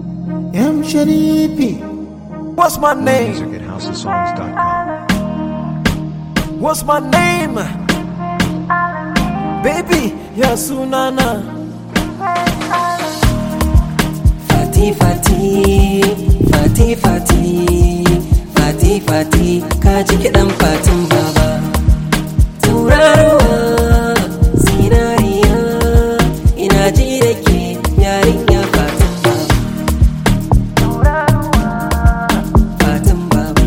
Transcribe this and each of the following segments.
M Sharifi. What's my name? Music at houseofsongs.com. What's my name? Baby, ya sunana. Fati Fati Fati Fati Fati Fati ka ji kiɗan fatin baba Tauraruwa zinariya ina ji da ke yarinya fatin baba Fatin baba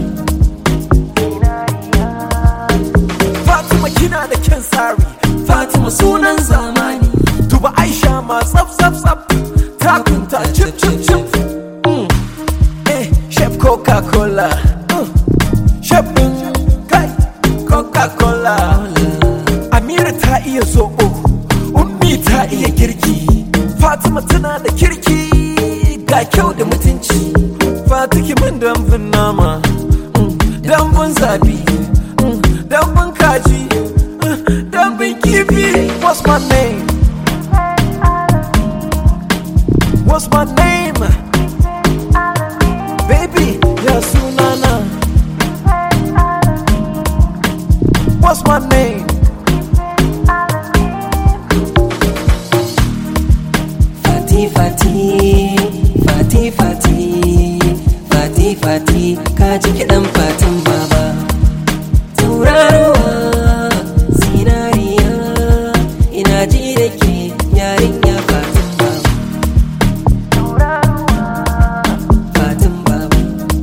Fatima kina da kyan tsari. Fatima sunan zamani. Duba Aisha ma tsaf tsaf tsaf. Takunta chip chip chip. Mm. Eh, Chef Coca-Cola. Mm. Chef ɗin kai Coca-Cola. Amira ta iya zoɓo. Ummi ta iya girki. Fatima tana da kirki. Ga kyau da mutunci. Fatiki min dambun nama. Mm. Dambun zabi. Mm. Dambun kaji. Mm. Dambun kifi. What's my name? What's my name? Baby, ya sunana. What's my name? Fati Fati Fati Fati Fati Fati ka ji kiɗan fatin baba Tauraruwa zinariya ina ji da ke yarinya fatin baba Fatin baba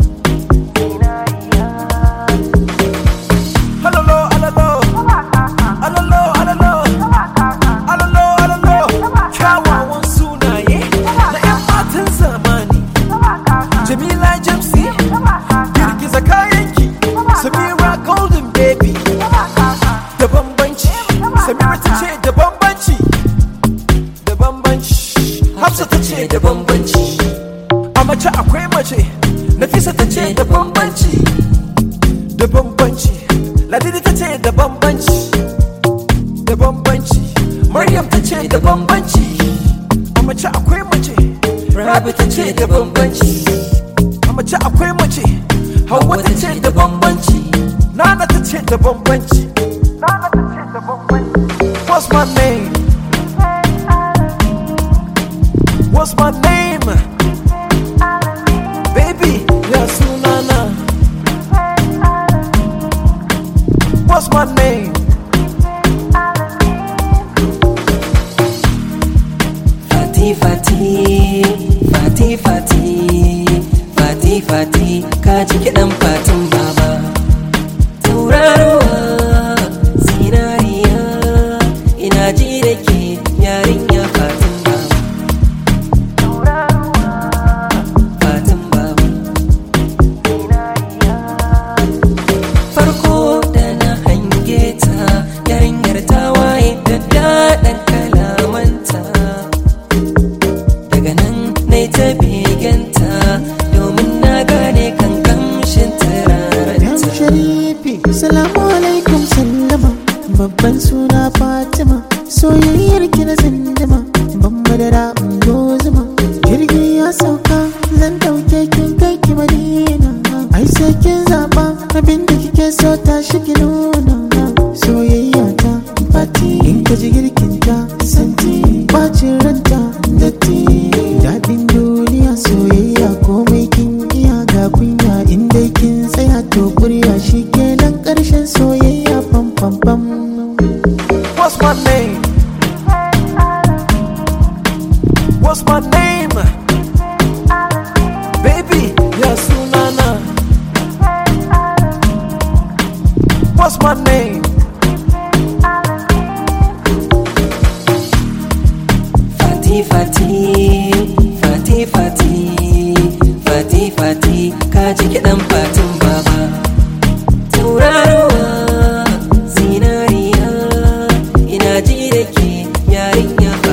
Alalo, alalo. Alalo, alalo. Alalo, alalo. Kyawawan sunaye na 'yan matan zamani. Jamila Jamsi, girgiza kayanki. Samira Golden Baby, da bambanci. Samira ta ce da bambanci. Da bambanci. Hafsa ta ce da bambanci. A mace akwai mace. Nafisa ta ce da bambanci. Da bambanci. Ladidi ta ce da bambanci. Da bambanci. Maryam ta ce da bambanci. A mace akwai mace. Rabi ta ce da bambanci. A mace akwai mace. Hauwa ta ce da bambanci. Nana ta ce da bambanci. Nana ta ce da bambanci. What's my name? What's my name? Baby, ya sunana. What's my name? Fati Fati Fati Fati Fati Fati ka ji kiɗan fatin baba Tauraruwa zinariya ina ji da ke yarinya fatin baba Fatin baba Farko da na hange ta yarinyar ta waye da daɗin kalamanta daga nan na ta beganta domin na gane kan kamshin M turarenta Sharifi. Salamu alaikum sallama. Babban suna Fatima. Soyayyar ki na zindima. Ban madara in zuma. Jirgi ya sauka. Zan dauke kin kai ki Madina. Ai sai kin zaba. Abin da kike so ta shi ki nuna. Soyayya ta Fati. In ka ji girkin ta santi. Bacin ranta datti. Daɗin duniya soyayya komai kin iya ga kunya in dai kin tsaya to kurya shi kenan ƙarshen soyayya pam pam pam. What's my name? What's my name? Baby, ya sunana. What's my name? Fati Fati Fati Fati Fati Fati ka ji kiɗan fatin baba Tauraruwa zinariya ina ji da ke yarinya